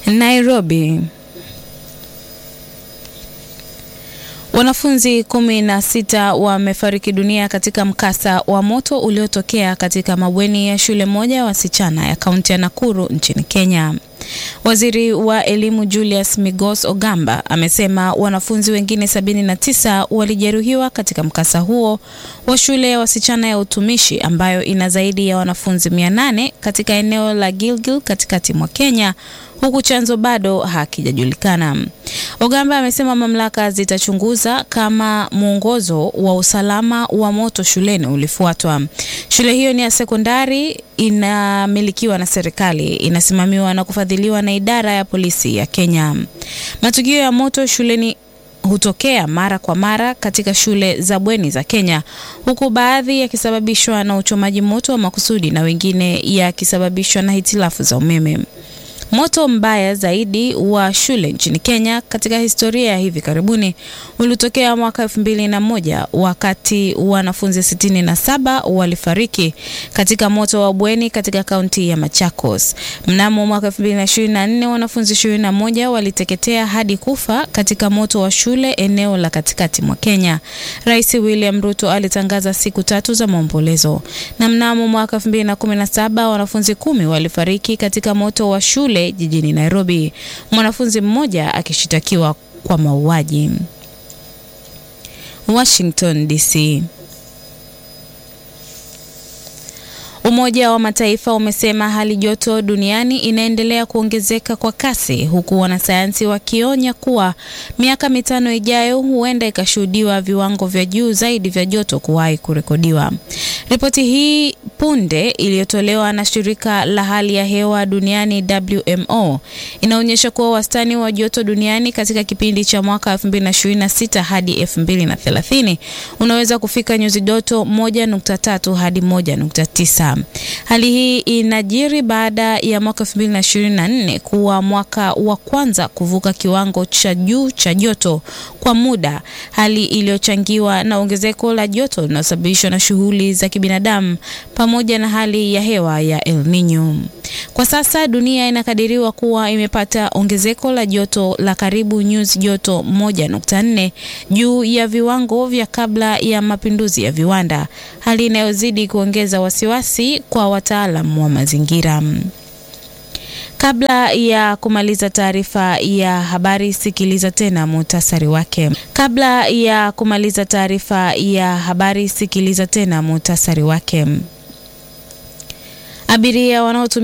Nairobi. Wanafunzi kumi na sita wamefariki dunia katika mkasa wa moto uliotokea katika mabweni ya shule moja ya wasichana ya kaunti ya Nakuru nchini Kenya. Waziri wa elimu Julius Migos Ogamba amesema wanafunzi wengine 79 walijeruhiwa katika mkasa huo wa shule ya wasichana ya utumishi ambayo ina zaidi ya wanafunzi 800 katika eneo la Gilgil katikati mwa Kenya huku chanzo bado hakijajulikana. Ogamba amesema mamlaka zitachunguza kama mwongozo wa usalama wa moto shuleni ulifuatwa. Shule hiyo ni ya sekondari, inamilikiwa na serikali, inasimamiwa na kufadhiliwa na idara ya polisi ya Kenya. Matukio ya moto shuleni hutokea mara kwa mara katika shule za bweni za Kenya, huku baadhi yakisababishwa na uchomaji moto wa makusudi na wengine yakisababishwa na hitilafu za umeme. Moto mbaya zaidi wa shule nchini Kenya katika historia ya hivi karibuni ulitokea mwaka elfu mbili na moja wakati wanafunzi sitini na saba walifariki katika moto wa bweni katika kaunti ya Machakos. Mnamo mwaka elfu mbili na ishirini na nne wanafunzi ishirini na moja waliteketea hadi kufa katika moto wa shule eneo la katikati mwa Kenya. Rais William Ruto alitangaza siku tatu za maombolezo, na mnamo mwaka elfu mbili na kumi na saba wanafunzi kumi walifariki katika moto wa shule jijini Nairobi, mwanafunzi mmoja akishitakiwa kwa mauaji. Washington DC. Umoja wa Mataifa umesema hali joto duniani inaendelea kuongezeka kwa kasi huku wanasayansi wakionya kuwa miaka mitano ijayo huenda ikashuhudiwa viwango vya juu zaidi vya joto kuwahi kurekodiwa. Ripoti hii punde iliyotolewa na shirika la hali ya hewa duniani WMO inaonyesha kuwa wastani wa joto duniani katika kipindi cha mwaka 2026 hadi 2030 unaweza kufika nyuzi joto 1.3 hadi 1.9. Hali hii inajiri baada ya mwaka 2024 kuwa mwaka wa kwanza kuvuka kiwango cha juu cha joto kwa muda, hali iliyochangiwa na ongezeko la joto linalosababishwa na shughuli za kibinadamu pamoja na hali ya hewa ya El Nino. Kwa sasa dunia inakadiriwa kuwa imepata ongezeko la joto la karibu nyuzi joto 1.4 juu ya viwango vya kabla ya mapinduzi ya viwanda, hali inayozidi kuongeza wasiwasi kwa wataalam wa mazingira. Kabla ya kumaliza taarifa ya habari, sikiliza tena muhtasari wake. Kabla ya kumaliza taarifa ya habari, sikiliza tena muhtasari wake. Abiria wanaotumia